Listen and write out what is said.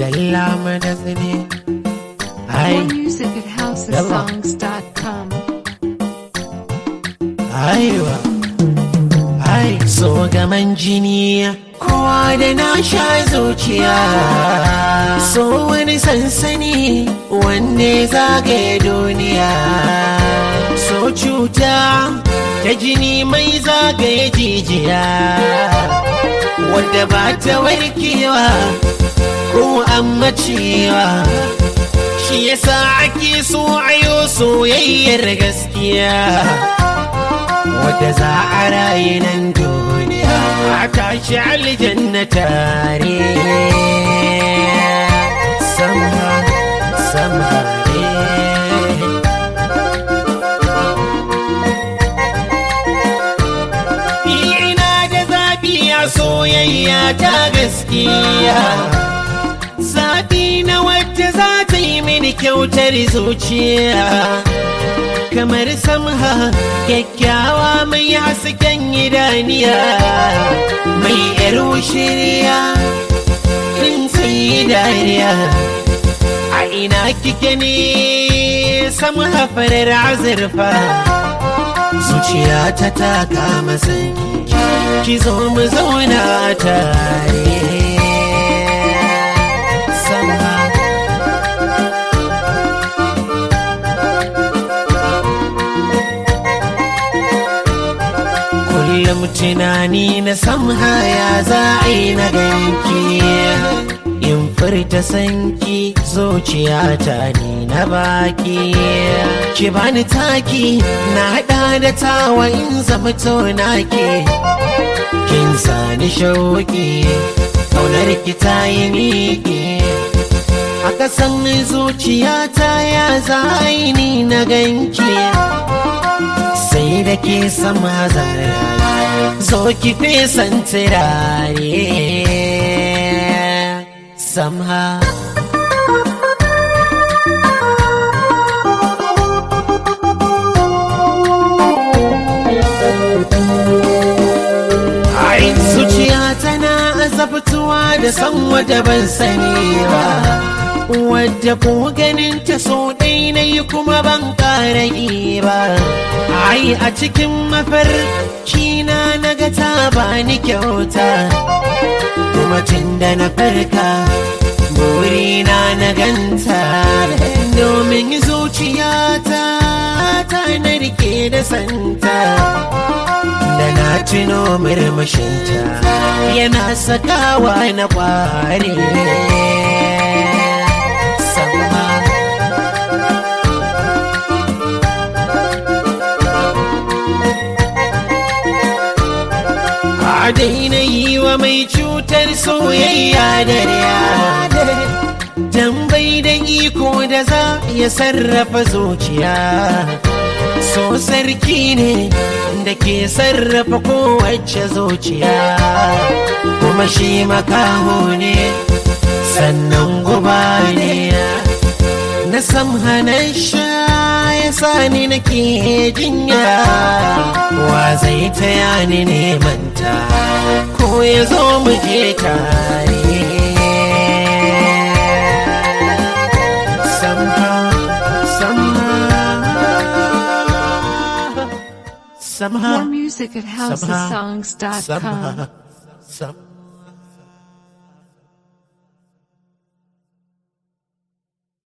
dalla mana zane ai More music at housesongs.com. aiwa ai so gaman jini kowa da na sha zuciya so wani sansani wanne zagaye duniya so cuta ta jini mai zagaye jijiya wadda ba ta warkewa ko an macewa shi yasa ake so ayo soyayyar gaskiya wadda za a rayu nan duniya a tashi aljanna tare sama sama ina da zaɓi a soyayya ta gaskiya zaɓi na wadda za ta yi mini kyautar zuciya kamar samha kyakkyawa mai hasken idaniya mai yar shirya in sai dariya a ina kike ne samha farar azurfa zuciya ta taka masanki ki zo mu zauna tare samha kullum tunani na samhaya za a yi na ganki in furta sanki zuciya ta ni na baki ki bani taki na hada da tawa in zama naki kin sani shauki kaunar ki ta yi miki a kasan zuciyata ya za a yi ni na ganki sai da ke sama zara zo ki fesan turare samha ai zuciya tana azabtuwa da san wata ban sani ba wadda ko ganin ta so ɗai na yi kuma ban ƙara yi ba ai a cikin mafarki na naga ta ba ni kyauta kuma tun da na farka burina na ganta domin zuciyata ta na rike da santa da na tuno murmushinta yana sakawa na kware sama a daina yi wa mai cutar soyayya da dan bai da iko da za ya sarrafa zuciya so sarki ne da ke sarrafa kowace zuciya kuma shi makaho ne sannan guba ne na sam hannun sha ya sani nake jinya wa zai taya ni neman ta ko ya zo mu je tare somehow somehow somehow More music at housesongs.com. somehow, somehow.